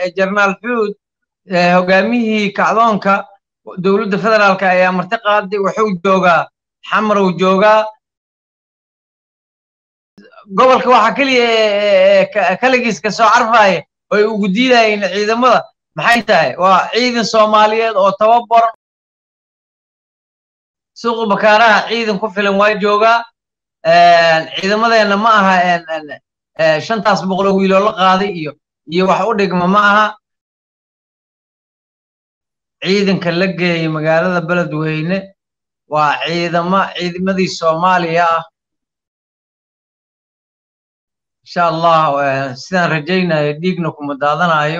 jenaraal xuud hogaamiyihii kacdoonka dowladda federaalka ayaa marti qaaday wuxuu joogaa xamarow joogaa gobolka waxaa keliya kaligiis ka soo carfaya oo ay ugu diidayeen ciidamada maxay tahay waa ciidan soomaaliyeed oo tababaran suuqa bakaaraha ciidan ku filan waa joogaa ciidamadeenna ma aha shantaas boqoloo wiiloo la qaaday iyo iyo wax u dhigma ma aha ciidanka la geeyay magaalada beledweyne waa ciidama ciidamadii soomaaliya ah insha allah sidaan rajaynayo dhiigna kuma daadanayo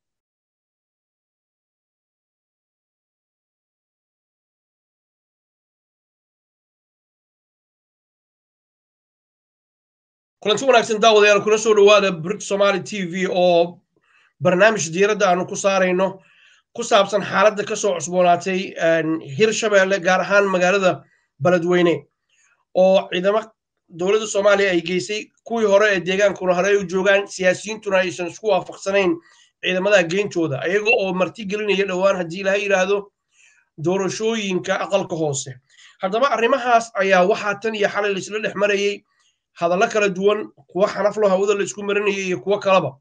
kulanti wanaagsan daawadayaal kula soo dhowaada brit somaali t v oo barnaamij diiradda aanu ku saarayno ku saabsan xaaladda ka soo cusboonaatay hirshabeelle gaar ahaan magaalada beledweyne oo ciidamo dowladda soomaaliya ay geysay kuwii hore ee deegaankuna hore ay u joogaan siyaasiyiintuna aysan isku waafaqsanayn ciidamada geyntooda ayaga oo marti gelinaya dhowaan haddii ilaha yidhaahdo doorashooyinka aqalka hoose haddaba arrimahaas ayaa waxaa tan iyo xalay laisla dhex marayey hadallo kala duwan kuwo xanaflo hawada la isku marinayay iyo kuwo kaleba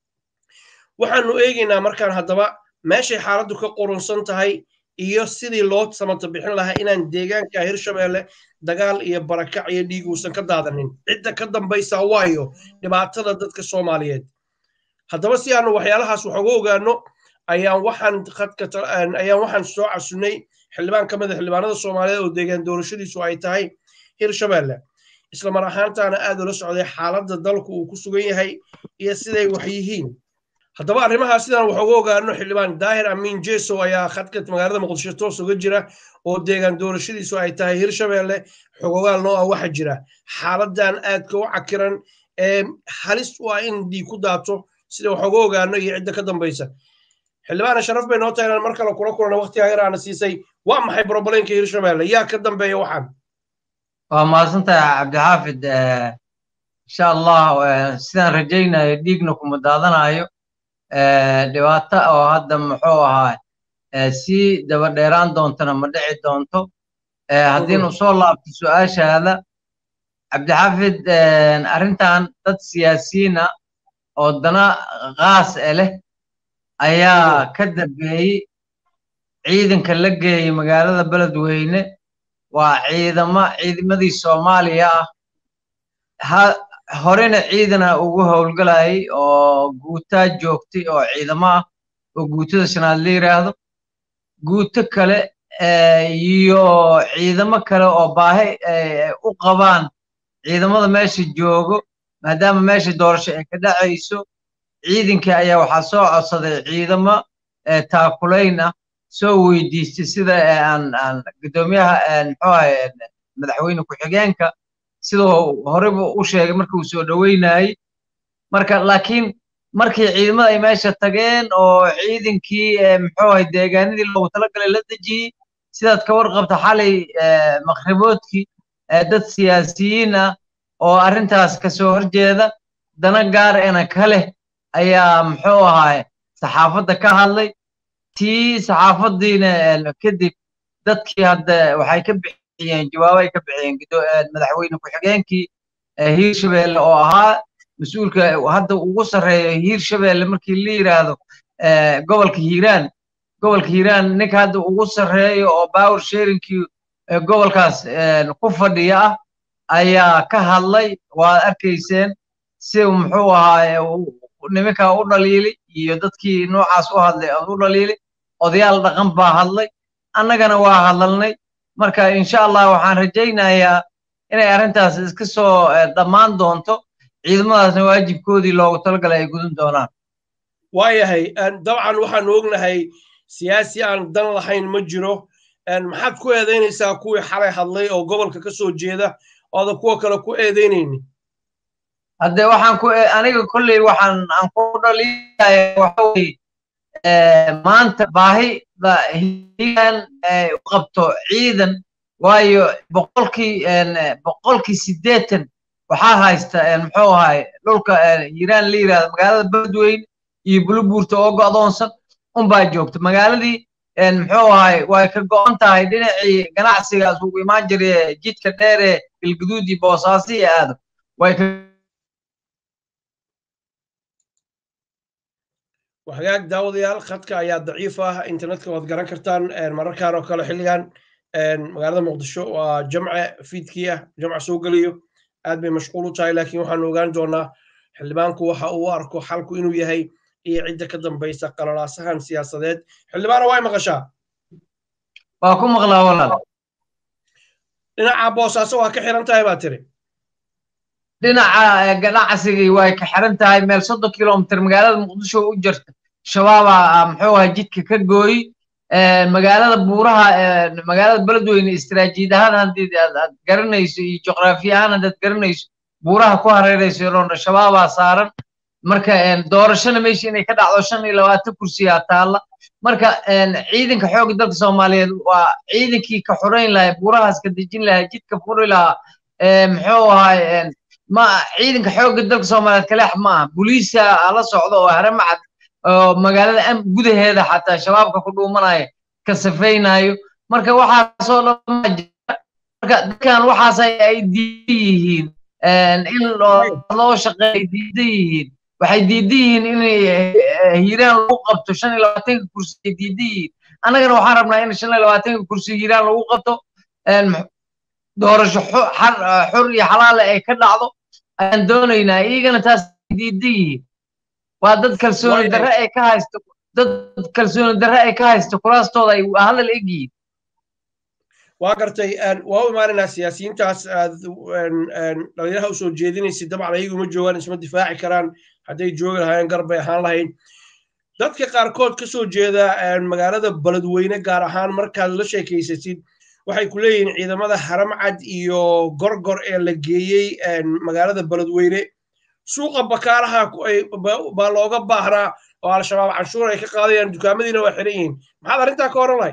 waxaanu eegaynaa markaan haddaba meeshay xaaladdu ka qurunsan tahay iyo sidii loo samata bixin lahaa inaan deegaanka hirshabeelle dagaal iyo barakac iyo dhiig uusan ka daadanin cidda ka dambaysa waayo dhibaatada dadka soomaaliyeed haddaba si aanu waxyaalahaas wax uga ogaano ayaan waxaan ayaan waxaan soo casunnay xildhibaan ka mid a xildhibaanada soomaaliyeed oo deegaan doorashadiisu ay tahay hirshabeelle isla mar ahaantaana aad ula socday xaaladda dalku uu ku sugan yahay iyo siday wax yihiin haddaba arrimahaas sidaan wax uga ogaano xildhibaan daahir amiin jeso ayaa khadka magaalada muqdisho toos uga jira oo deegaan doorashadiisu ay tahay hirshabeelle xogogaal noo ah waxa jira xaaladan aadka u cakiran ee halis u ah in dhiig ku daato sida wax uga ogaano iyo cidda ka dambaysa xildhibaana sharaf bay noo tahay inaan mar kale kula kulana waqtigaa yaraana siisay waa maxay brobleenka hirshabeelle yaa ka dambeeya waxaan waa mahadsantahay cabdixaafid insha allah sidaan rajaynayo dhiigna kuma daadanayo dhibaato oo hadda muxuu ahaa sii daba dheeraan doontona ma dhici doonto haddiinu soo laabto su-aashaada cabdixaafid arrintan dad siyaasiyiina oo dana kaas e leh ayaa ka dambeeyey ciidanka la geeyey magaalada beledweyne waa ciidama ciidamadii soomaaliya ah horena ciidana ugu howlgalayay oo guutaa joogtay oo ciidamo ah oo guutada shanaad la yidhaahdo guuto kale iyo ciidamo kale oo baahi u qabaan ciidamada meesha joogo maadaama meesha doorasho ay ka dhacayso ciidankii ayaa waxaa soo codsaday ciidamo taakulayn ah soo weydiistay sida aan aan guddoomiyaha muxuu ahay madaxweyne ku-xigeenka siduu horeyba u sheegay marka uu soo dhoweynayey marka laakiin markii ciidamada ay meesha tageen oo ciidankii muxuu ahay deegaanadii loogu talagalay la dejiyey sidaad ka warqabta xalay makhriboodkii dad siyaasiyiin ah oo arrintaas kasoo horjeeda dana gaar ena ka leh ayaa muxuu ahay saxaafadda ka hadlay tii saxaafaddiina kadib dadkii hadda waxay ka bixiyeen jawaabo ay ka bixiyeen madaxweyne ku-xigeenkii hiirshabeelle oo ahaa mas-uulka hadda ugu sarreeya hiirshabeelle markii la yidhaahdo gobolka hiiraan gobolka hiiraan ninka hadda ugu sarreeya oo power sharingkii gobolkaas ku fadhiya ah ayaa ka hadlay waad arkayseen si muxuu ahaa nimankaa u dhaliili iyo dadkii noocaas u hadlay u dhaliili odayaal dhaqan baa hadlay annagana waa hadalnay marka insha allah waxaan rajaynayaa inay arrintaas iska soo dhammaan doonto ciidamadaasna waajibkoodii loogu talagalay ay gudan doonaan waayahay dabcan waxaanu ognahay siyaasi aan dan lahayn ma jiro maxaad ku eedaynaysaa kuwii xalay hadlay oo gobolka ka soo jeeda ooda kuwa kale ku eedaynayni hadde waxaan ku aniga kolley waxaan aan ku dhaliilaya waxa weye maanta baahida hiilan u qabto ciidan waayo boqolkii boqolkii siddeetan waxaa haysta muxuu ahay dhulka hiiraan la yidhahdo magaalada beledweyne iyo bulubuurta oo go'doonsan unbaa joogta magaaladii muxuu ahay way ka go'an tahay dhinacii ganacsigaas ugu imaan jiray jidka dheer ee galguduud iyo boosaaso iyo aado way ka hagaag daawadayaal khadka ayaa daciif ah internetka waad garan kartaan mararkaan oo kale xilligan magaalada muqdisho waa jamce fiidkii ah jamca soo geliyo aad bay mashquul u tahay laakiin waxaanu ogaan doonaa xildhibaanku waxa uu arko xalku inuu yahay iyo cidda ka dambaysa qalalaasahan siyaasadeed xildhibaana way maqashaa waa ku maqlaa walaal dhinaca boosaaso waa ka xiran tahay baa tiri dhinaca ganacsigii way ka xiran tahay meel soddon kilomitr magaalada muqdisho u jirta shabaaba muxuu ahay jidka ka gooyi magaalada buuraha magaalada beledweyne istiraatiijiyad ahaan haddii aad garanayso iyo juqraafiya ahaan haddaad garanayso buuraha ku hareerayso roona shabaabaa saaran marka doorashana meesha inay ka dhacdo shan iyo labaatan kursiyaa taalla marka ciidanka xoogga dalka soomaaliyeed waa ciidankii ka xorayn lahaa buurahaas ka dejin lahaa jidka furi lahaa muxuu ahay ma ciidanka xoogga dalka soomaaliyeed kaleex ma aha boliisa la socda oo haramacad oo magaalada gudaheeda xataa shabaabka ku dhuumanaya ka safaynayo marka waxaasoo dhan jira marka dadkan waxaas ay diidan yihiin in loo shaqeeya diidan yihiin waxay diidan yihiin inay hiiraan lagu qabto shan iyo labaatanka kursi ay diidan yihiin annagana waxaan rabnaa in shan iyo labaatanka kursi hiiraan lagu qabto doorasho xor iyo xalaale ay ka dhacdo ayaan doonaynaa iyagana taas diidan yihiin waa dad kalsooni darre ay ka haysto dad kalsooni darre ay ka haysto kuraastooda ay hadal eg yihiin waa gartay waa u imaanaynaa siyaasiyiintaas aad dhalinyaraha usoo jeedinaysid dabcan ayagu ma joogaan isma difaaci karaan hadday joogi lahaayeen gar bay ahaan lahayd dadka qaarkood ka soo jeeda magaalada beledweyne gaar ahaan markaad la sheekaysatid waxay ku leeyihiin ciidamada haramcad iyo gorgor ee la geeyey magaalada beledweyne suuqa bakaaraha baa looga baahnaa oo al-shabaab canshuur ay ka qaadayaan dukaamadiina waa xiran yihiin maxaad arrintaa ka oran lahay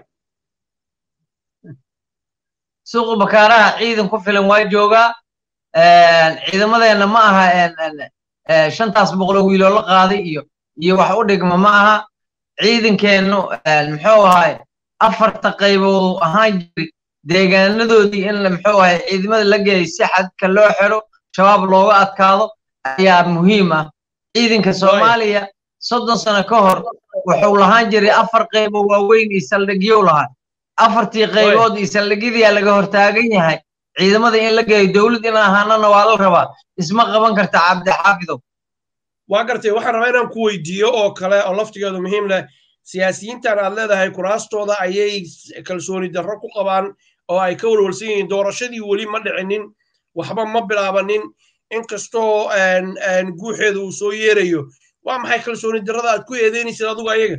suuqa bakaaraha ciidan ku filan waa joogaa ciidamadeenna ma aha shantaas boqoloo wiiloo la qaaday iyo iyo wax u dhigma ma aha ciidankeennu muxuu ahay afarta qaybood ahaan jiri deegaanadoodii in muxuu ahay ciidamada la geeyay si xadka loo xiro shabaab looga adkaado ayaa muhiim ah ciidanka soomaaliya soddon sano ka hor wuxuu lahaan jiray afar qaybo waaweyn iyo saldhigyow lahaa afartii qaybood iyo saldhigyadiyaa laga hortaagan yahay ciidamada in la geeyo dowlad in ahaanana waa la rabaa isma qaban karta cabdixaafidow waa gartay waxaan rabaa inaan ku weydiiyo oo kale oo laftigeedu muhiim leh siyaasiyiintan aad leedahay kuraastooda ayay kalsooni darro ku qabaan oo ay ka walwalsan yihiin doorashadii weli ma dhicinin waxba ma bilaabanin inkastoo guuxeeda uu soo yeerayo waa maxay kalsooni darrada aad ku eedeynaysid adugu ayaga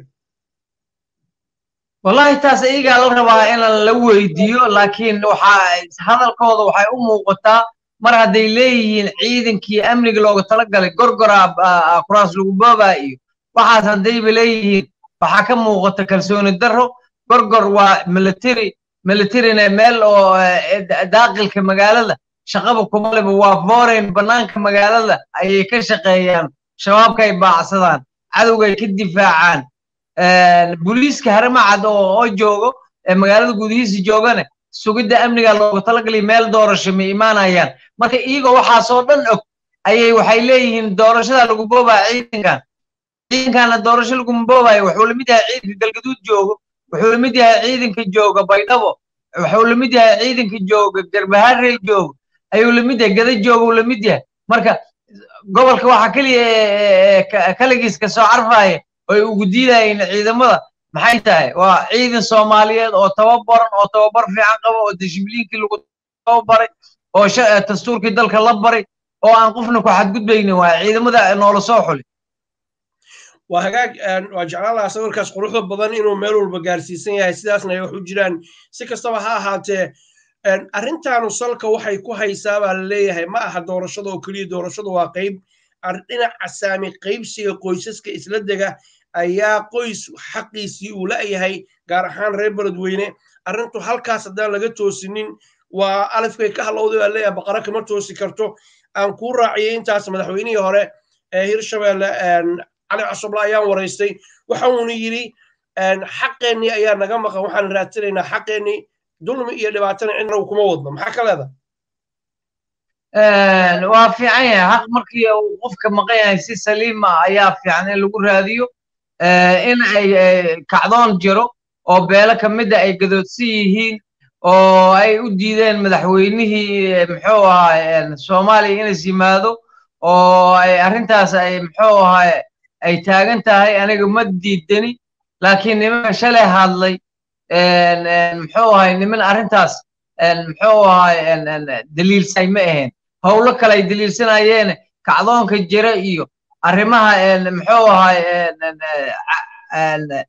wallahi taas iyagaa la rabaa in la weydiiyo laakiin waxaa hadalkooda waxay u muuqataa mar hadday leeyihiin ciidankii amniga looga talagalay gorgora kuraas lagu boobaa iyo waxaas haddayba leeyihiin waxaa ka muuqata kalsooni darro gorgor waa military militarina meel oo daaqilka magaalada shaqaba kuma leba waa foreign bannaanka magaalada ayay ka shaqeeyaan shabaabka ay baacsadaan cadowga ay ka difaacaan booliiska haramacad oo joogo ee magaalada gudihiisa joogane sugidda amniga looga talagalay meel doorasho ma imaanayaan marka iyagoo waxaasoo dhan og ayay waxay leeyihiin doorashada lagu boobaa ciidankan ciidankana doorasho laguma boobayo wuxuu lamid yahay ciidanka galgaduud joogo wuxuu lamid yahay ciidanka jooga baydhabo wuxuu lamid yahay ciidanka jooga garbaharey joogo ayuu lamid yahay gada jooga uu lamid yahay marka gobolka waxaa keliya kaligiis ka soo carfaya oy ugu diidayeen ciidamada maxay tahay waa ciidan soomaaliyeed oo tababaran oo tababar fiican qaba oo dishibliinkii lagu tababaray oo dastuurkii dalka la baray oo aan qofna ku xadgudbaynin waa ciidamada noola soo xuli waa hagaag waa jeclaan lahaa sawirkaas quruxda badan inuu meel walba gaarsiisan yahay sidaasna ay wax u jiraan si kastaba ha ahaatee arrintaanu salka waxay ku haysaa baa la leeyahay ma aha doorashada oo keliya doorashadu waa qayb dhinaca saami qaybsiga qoysaska isla dega ayaa qoys xaqiisii uu la'yahay gaar ahaan reer beledweyne arrintu halkaas haddaan laga toosinin waa alifkay ka halowday baa leeyahay baqara kama toosi karto aan kuu raaciyay intaas madaxweynihii hore ee hirshabelle cali cusubla ayaan waraystay waxa uuna yidhi xaqeennii ayaa naga maqan waxaan raadsanaynaa xaqeennii dulmi iyo dhibaatana cidna uu kuma wadno maxaa ka leedahay waa fiican yahay xaq markii uu qofka maqan yahay si saliima ayaa fiican in lagu raadiyo in ay kacdoon jiro oo beelo ka mida ay gadoodsan yihiin oo ay u diideen madaxweynihii muxuu ahaa soomaaliya inas yimaado oo ay arrintaas ay muxuu ahaa ay taagan tahay aniga ma diidani laakiin niman shalay hadlay muxuu ahay niman arrintaas muxuu ahaa daliilsay ma ahayn howlo kale ay daliilsanayeen kacdoonka jira iyo arrimaha muxuu ahaa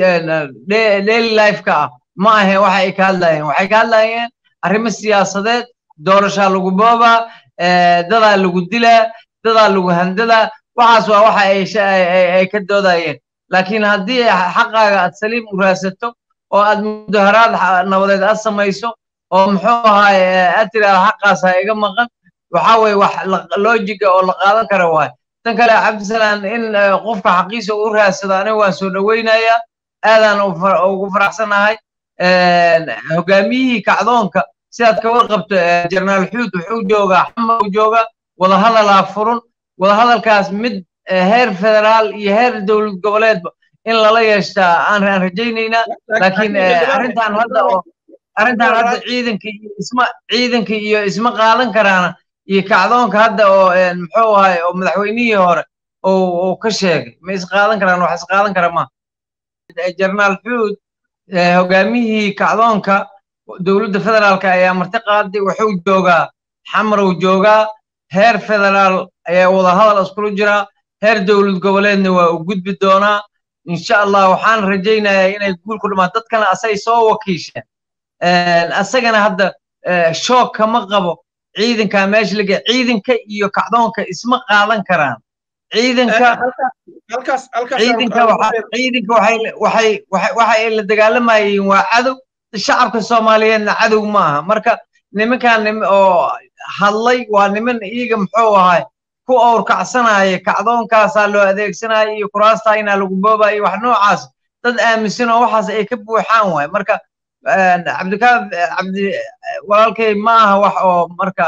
daily lifeka ah ma ahayn waxa ay ka hadlayeen waxay ka hadlayeen arrimo siyaasadeed doorashaa lagu boobaa dadaa lagu dilaa dadaa lagu handadaa waxaas waa waxa ay ka doodayeen laakiin haddii xaqaaga aad saliim u raadsato oo aad mudaharaad nabadeed aad samayso oo muxuu ahaay aad tiraada xaqaas ha iga maqan waxa weye wax loojiga oo la qaadan kara waay tan kale cabdisalaan in qofka xaqiisa u raadsado aniga waan soo dhoweynayaa aadaan ugu faraxsanahay hogaamiyihii kacdoonka sidaad ka warqabto jenaraal xuud wuxuu joogaa xamar uu joogaa wadahadalaa furun wadahadalkaas mid heer federaal iyo heer dowlad goboleedba in lala yeeshtaa aan rajaynaynaa laakiin arrintan hadda oo arrintan hadda ciidanka iyo isma ciidanka iyo isma qaadan karaana iyo kacdoonka hadda oo muxuu ahay oo madaxweynihii hore uu ka sheegay ma isqaadan karaan wax isqaadan kara ma jenaraal xuud hogaamiyihii kacdoonka dowladda federaalka ayaa marti qaaday wuxuu joogaa xamarow joogaa heer federaal ayaa wadahadal iskula jiraa heer dowlad goboleedna waa u gudbi doonaa insha allah waxaan rajaynayaa inay guul ku dhamaan dadkana asay soo wakiisheen asagana hadda shoog kama qabo ciidanka meesha laga ciidanka iyo kacdoonka isma qaadan karaan ciidanka ciidanka ciidanka waxay waxay waxay la dagaalamayeen waa cadow shacabka soomaaliyeedna cadow ma aha marka nimankan oo hadlay waa niman iyaga muxuu ahay ku owrkacsanaya kacdoonkaasaa loo adeegsanaya iyo kuraasta inaa lagu boobayo wax noocaas dad aaminsan oo waxaas ay ka buuxaan waay marka cabdikaaf cabdi walaalkay ma aha wax oo marka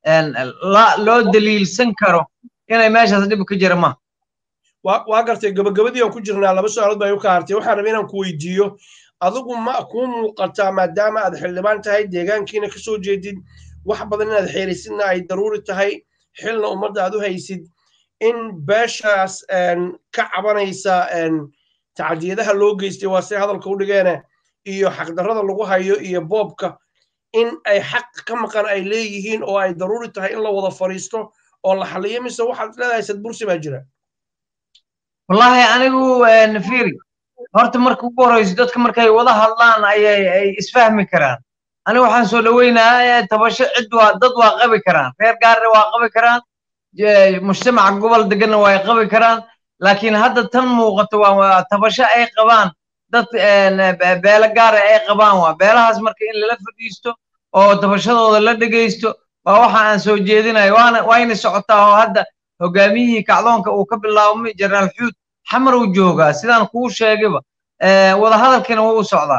loo daliilsan karo inay meeshaas dhib ka jira ma waa gartay gabagabadii aan ku jirnaa laba su-aalood baa igu ka hartay waxaan rabay inaan ku weydiiyo adigu ma kuu muuqataa maadaama aad xildhibaan tahay deegaankiina ka soo jeedid wax badan inaad xeerisidna ay daruuri tahay xilna ummadda aad u haysid in beeshaas ka cabanaysa tacdiyadaha loo geystay waa say hadalka u dhigeene iyo xaqdarrada lagu hayo iyo boobka in ay xaq ka maqan ay leeyihiin oo ay daruuri tahay in la wada fadhiisto oo la xaliyo mise waxaad leedahay sadbursi baa jira wallahi anigu nafiri horta marka ugu horeyso dadka markay wada hadlaan ayay ay isfahmi karaan aniga waxaan soo dhoweynayaa tabasho cid waa dad waa qabi karaan reer gaarna waa qabi karaan mujtamaca gobol deganna waa qabi karaan laakiin hadda tan muuqato waa tabasho ay qabaan dad beelo gaara ay qabaan waa beelahaas marka in lala fadhiisto oo tabashadooda la dhegaysto waa waxa aan soo jeedinayo waana wayna socotaa oo hadda hogaamiyihii kacdoonka uu ka bilaabmay jenaraal xuud xamar uu joogaa sidaan kuu sheegayba wadahadalkiina wuu u socdaa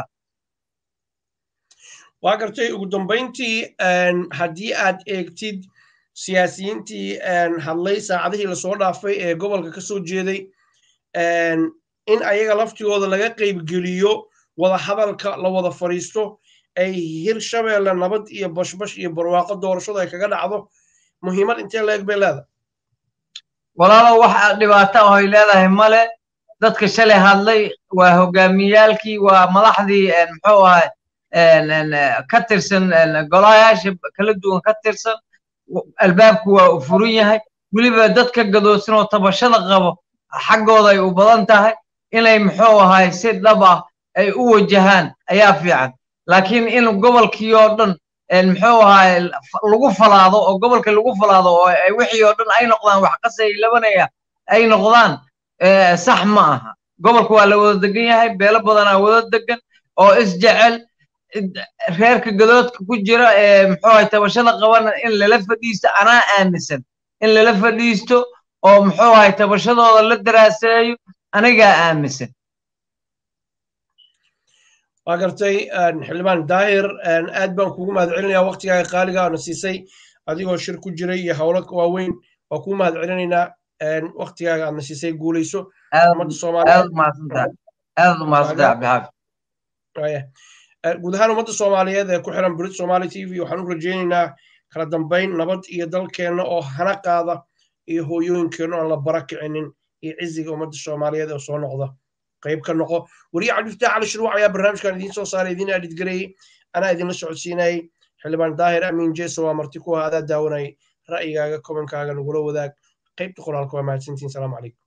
waa gartay ugu dambayntii haddii aad eegtid siyaasiyiintii hadlay saacadihii lasoo dhaafay ee gobolka ka soo jeeday in ayaga laftigooda laga qaybgeliyo wada hadalka la wada fadhiisto ay hirshabeelle nabad iyo bashbash iyo barwaaqo doorashadu ay kaga dhacdo muhiimad intee leeg bay leedahay walaalo wax dhibaato ah ay leedahay male dadka shalay hadlay waa hogaamiyaalkii waa madaxdii muxuu ahay ka tirsan golayaasha kala duwan ka tirsan albaabku waa u furan yahay weliba dadka gadoodsan oo tabashada qabo xaggooda ay u badan tahay inay muxuu ahay si dhab ah ay u wajahaan ayaa fiican laakiin in gobolkii oo dhan muxuu ahay lagu falaado oo gobolka lagu falaado oo wixii oo dhan ay noqdaan wax qasay labanaya ay noqdaan sax ma aha gobolka waa la wada degan yahay beelo badanaa wada degan oo isjecel reerka gadoodka ku jira ee muxuu ahay tabashada qabana in lala fadhiisto anaa aaminsan in lala fadhiisto oo muxuu ahay tabashadooda la daraaseeyo anigaa aaminsan waa gartay xildhibaan daahir aad baan kugu mahad celinayaa waktigaaga qaaliga na siisay adigoo shir ku jiray iyo howlo waaweyn waa kugu mahad celinaynaa waktigaaga aadna siisay guulayso ummadda soomaaliyeed aad u mahadsantahay cabdixaafid guud ahaan ummadda soomaaliyeed ee ku xiran brit somali t v waxaan u rajaynaynaa kala dambayn nabad iyo dalkeenna oo hana qaada iyo hooyooyinkeenna oon la bara kicinin iyo ciziga ummadda soomaaliyeed oo soo noqda qayb ka noqo weriye cabdifataax cali shuruuc ayaa barnaamijkan idiin soo saaray idiin adhidgareeyey anaa idinla socodsiinayay xildhibaan daahir amiin jeso waa marti ku ah adaa daawanayay ra'yigaaga kobankaaga nagula wadaag qaybta qoraalka waa mahadsantiin salaamu calaykum